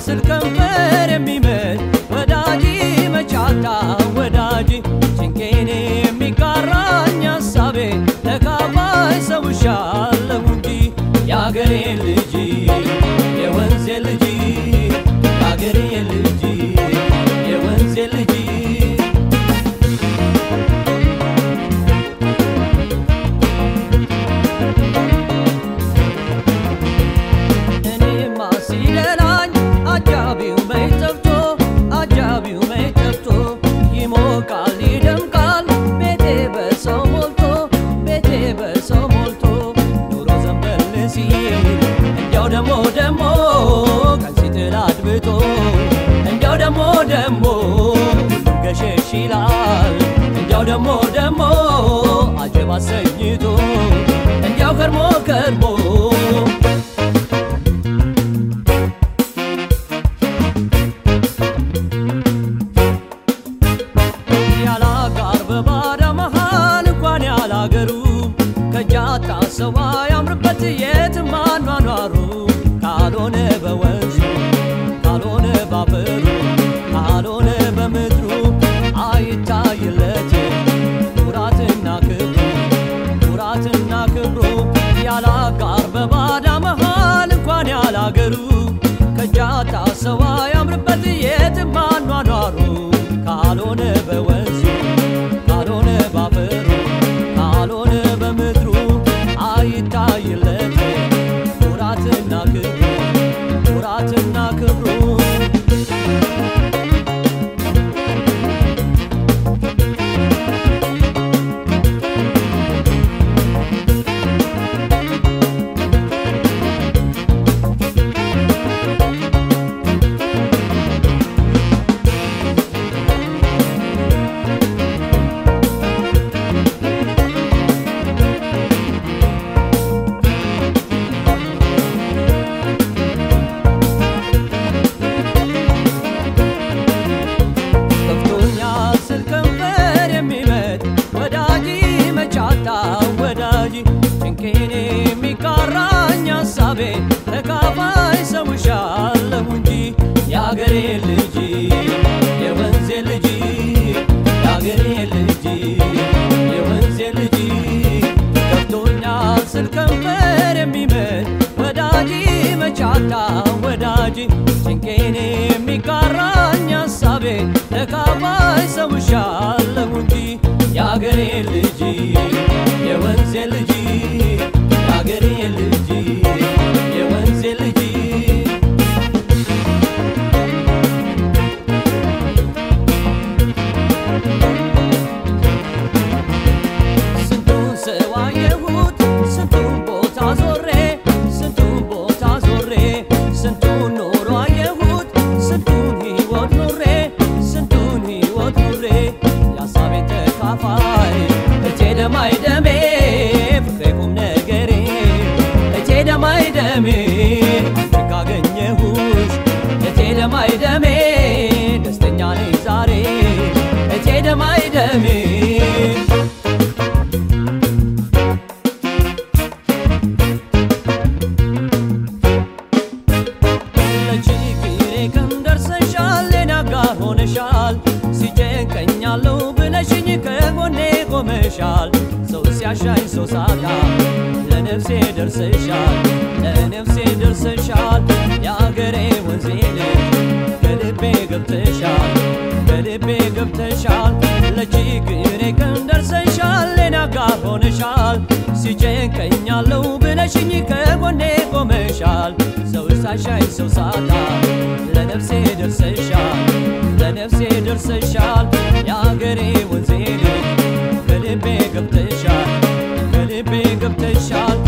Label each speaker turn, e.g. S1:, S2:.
S1: ስል ከንፈር የሚመት ወዳጅ መቻታ ወዳጅ ጭንቄን የሚጋራኝ ሀሳቤ ተካፋይ ሰውሻለሁ እንጂ የአገሬ ልጅ የወንዜ ልጅ የአገሬ ልጅ የወንዜ ልጅ እኔማ ሲደላኝ አጃቢው መይ ጠፍቶ አጃቢው መይ ጠፍቶ ይሞቃል ይደምቃል ቤቴ በሰው ሞልቶ ቤቴ በሰው ሞልቶ ኑሮ ዘንበል ሲል እንዲያው ደሞ ደሞ ቀን ሲጥል አድብቶ እንዲያው ደሞ ደሞ ሁሉም ገሸሽ ይላል እንዲያው ደሞ ደሞ አጀብ አሰኝቶ እንዲያው ከርሞ ከርሞ ያላጋር በባዳ መሃል እንኳን ያላገሩ ከጃታ ሰው ያምርበት የትም አኗኗሩ ካልሆነ በወንዙ ካልሆነ ባፈሩ ካልሆነ በምድሩ አይታይለት ኩራትና ክብሩ ኩራትና ክብሩ ያላጋር በባዳ መሃል እንኳን ያላገሩ ከጃታ ሰው ያምርበት የትም አኗኗሩ ካልሆነ በወንዙ ካልሆነ ባፈሩ ካልሆነ በምድሩ አይታይለት ኩራትና ክብሩ ኩራትና ክብሩ ከፍቶኛል ስል ከንፈር የሚመት ወዳጅ መቻታ ወዳጅ ጭንቄን የሚጋራኝ ሀሳቤ ተካፋይ ሰውሻለሁ እንጂ የአገሬ ልጅ የወንዜ ልጅ የአገሬ ልጅ የወንዜ ልጅ ከፍቶኛል ስል ከንፈር የሚመት ወዳጅ መቻታ ወዳጅ ጭንቄን የሚጋራኝ ሀሳቤ ተካፋይ ሰውሻለሁ እንጂ የአገሬ ልጅ የወንዜ ልጅ የአገሬ ልጅ የወንዜ ልጅ ስንቱን ሰው አየሁት ስንቱን ቦታ ዞሬ ስንቱን ቦታ ዞሬ ስንቱን ኖሮ አየሁት ስንቱን ሕይወት ኑሬ ስንቱን ሕይወት ኑሬ የሀሳቤ ተካፋይ እቴ ደማይ ደሜ ፍቅሬ ቁም ነገሬ እቴ ደማይ ደሜ አንቺን ካገኘሁሽ እቴ ደማይ ደሜ ደስተኛ ነኝ ዛሬ እቴ ደማይ ደሜ ለችግሬ ቀን ደርሰሻል ሌላ ጋር ሆነሻል ሲጨንቀኛለሁ ብለሽኝ ከጎኔ ቆመሻል ሰው ሲያሻኝ ሰው ሳጣ ለነፍሴ ደርሰሻል ለነፍሴ ደርሰሻል የአገሬ ወንዜ ልጅ ከልቤ ገብተሻል ከልቤ ገብተሻል ለችግሬ ቀን ደርሰሻል ሌላ ጋር ሆነሻል ሲጨንቀኛለሁ ብለሽኝ ከጎኔ ቆመሻል ሰው ሳሻይ ሰው ሳጣ ለነፍሴ ደርሰሻል ለነፍሴ ደርሰሻል የአገሬ ወንዜ ልጅ ከልቤ ገብተሻል ከልቤ ገብተሻል